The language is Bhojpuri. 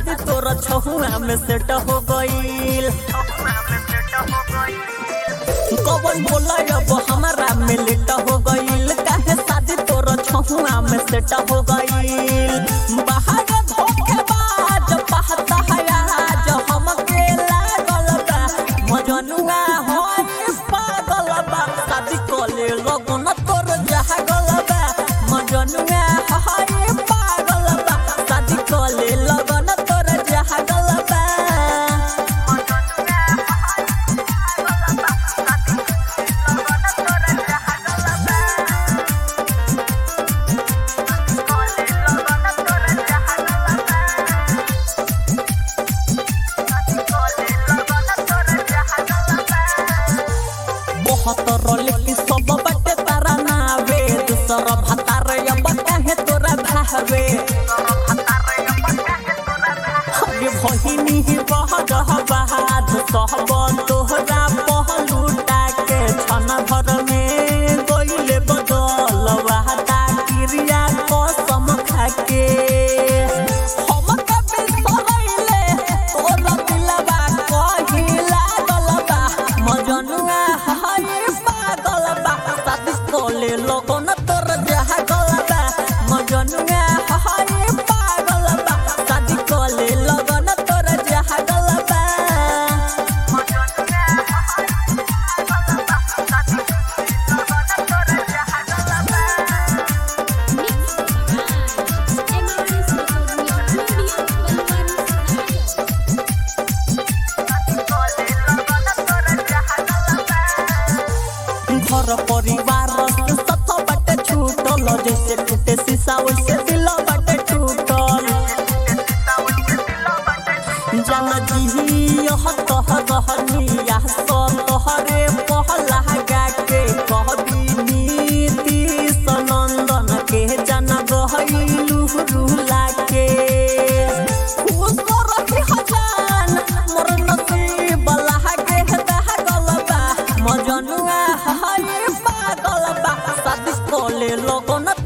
शादी तोरा छहुआ में सेट हो गईल कवन बोला अब हमारा में लेट हो गईल काहे शादी तोरा छहुआ में सेट हो गईल बाहर धोखेबाज पहता है आज हमके लागल बा मजनुआ होई पागल बा शादी कोले लगन तोर जहागल बा मजनुआ होई पागल बा शादी कोले लगन तोर जहागल बा बहुत रोले सब बटे तारा नावे दूसर भतार अब काहे तोरा भावे अरे भहिनी ही बह रह बहाद सहब तोहरा पहलूटा के छन भर में गइले बदल वाहता क्रिया कसम खाके हम कभी सहैले तोरा दिलवा कहिला गलबा मजनुआ हाय पागल बा शादी कोले लोगन तोर जहा गलबा मजनुआ हाय पागल बा शादी कोले लोगन तोर जहा गलबा घर परिवार के सत बटे छूटल जैसे टूटे शीशा वैसे दिल बटे टूटल जान जी यह कह रहनिया सब तोहरे पहला गा के कहबी नीति सनंदन के जन गहलू रुला के खुश रही हजान मोर नसीब लागे दह गलबा मजनुआ हाय पागल बा शादी कोले लोगन